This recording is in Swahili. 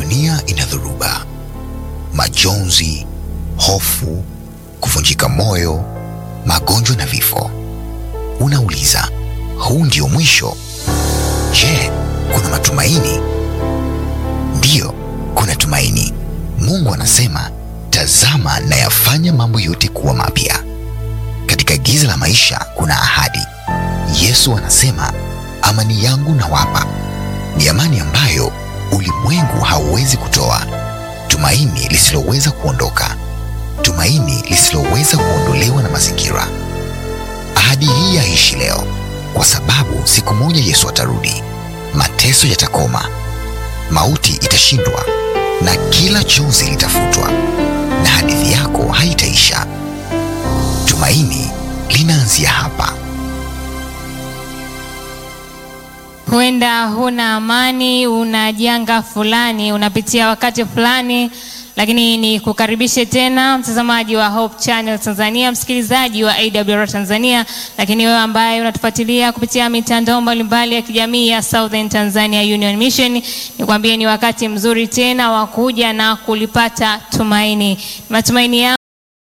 dunia ina dhoruba, majonzi, hofu, kuvunjika moyo, magonjwa na vifo. Unauliza, huu ndio mwisho? Je, kuna matumaini? Ndiyo, kuna tumaini. Mungu anasema, tazama nayafanya mambo yote kuwa mapya. Katika giza la maisha kuna ahadi. Yesu anasema, amani yangu nawapa, ni amani ambayo ulimwengu hauwezi kutoa, tumaini lisiloweza kuondoka, tumaini lisiloweza kuondolewa na mazingira. Ahadi hii yaishi leo, kwa sababu siku moja Yesu atarudi, mateso yatakoma, mauti itashindwa, na kila chozi litafutwa, na hadithi yako haitaisha. Tumaini linaanzia hapa. Huenda huna amani, una janga fulani, unapitia wakati fulani, lakini ni kukaribishe tena mtazamaji wa Hope Channel Tanzania, msikilizaji wa AWR Tanzania, lakini wewe ambaye unatufuatilia kupitia mitandao mbalimbali ya kijamii ya Southern Tanzania Union Mission, nikwambie ni wakati mzuri tena wa kuja na kulipata tumaini. Matumaini yangu